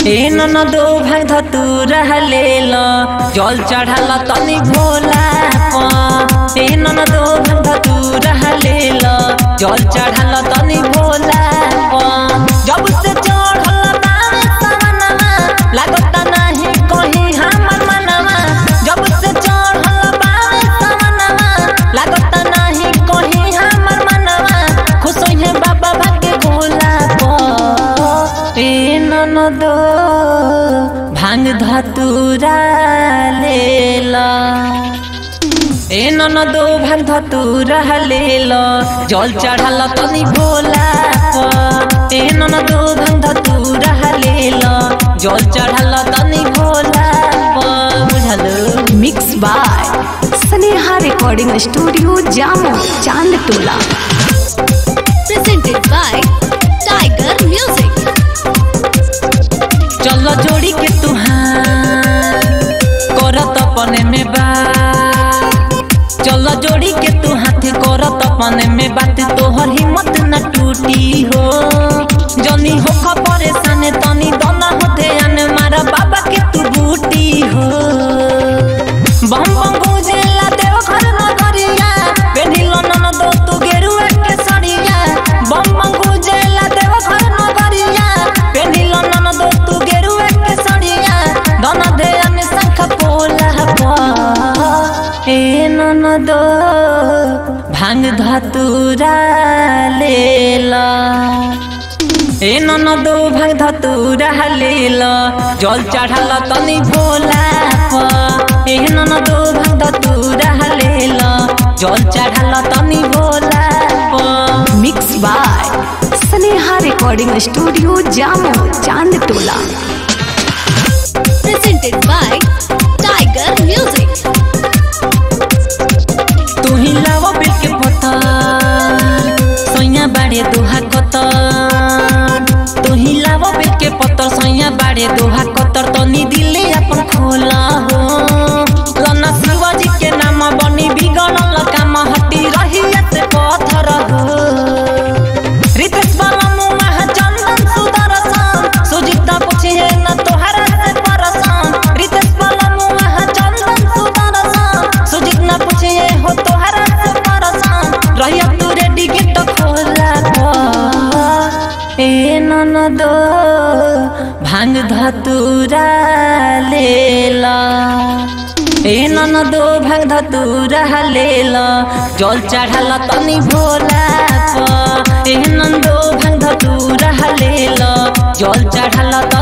ए ननदो भाग धतू रहले ल जल चढ़ाल तनी भोला प ए ननदो भाग धतू रहले ल जल चढ़ाल तनी भोला प जब से चढ़ल बावे सवनवा लागत नाही कहीं हमर मनवा जब से चढ़ल बावे सवनवा लागत नाही कहीं हमर मनवा खुश है बाबा भाग्य भोला प ए ननदो भांग धतुरा लेला ए ननदो भांग धतुरा लेला जल चढ़ाल तनी भोला प ए ननदो भांग धतुरा लेला जल चढ़ाल तनी भोला प बुझलो mix by Sneha recording studio Jamo Chand टोला presented by Tiger Music. चलो जोड़ी के तुहार करत अपने में बात चलो जोड़ी के तू हाथ करत अपने में बात तोहर हिम्मत न टूटी हो जनी हो परेशान तनी दना होते आने मारा बाबा के तू बूटी हो बम बम गुजेला देव घर नगरिया पेढ़िलो ननदो तू गेरुआ के सड़िया बम बम गुजेला देव घर नगरिया पेढ़िलो ननदो तू गेरुआ के सड़िया दना दे अन शंख पोला प ए ननदो भांग धतुरा लेला ए ननदो भाग धतुरा लेल जल चढ़ाल तनी भोला प ए ननदो भाग धतुरा लेल जल चढ़ाल तनी भोला प mix by Sneha recording studio Jamo Chand टोला Presented by Tiger Music. तू ही लाव बिल के पता सैया बाड़े दोहा कतर तू ही लाव बिल के पत्तर सैया बाड़े दोहा कतर तनी दिले अपन खोला हो लना शिवाजी के नाम बनी बिगड़ल काम हटी रही से पत्थर हो रितेश वाला मुँह चंदन सुदर्शन सुजीता पूछिए न तोहरा से परसन रितेश वाला मुँह चंदन सुदर्शन सुजीत न पूछिए हो तोहरा से परसन रहिया तू रेडी गेट खोला प ए ननदो भांग धतुरा लेला ए ननदो भाग धतुरा लेला जल चढ़ाल तनी भोला प ए नंदो भाग धतुरा लेला जल चढ़ाल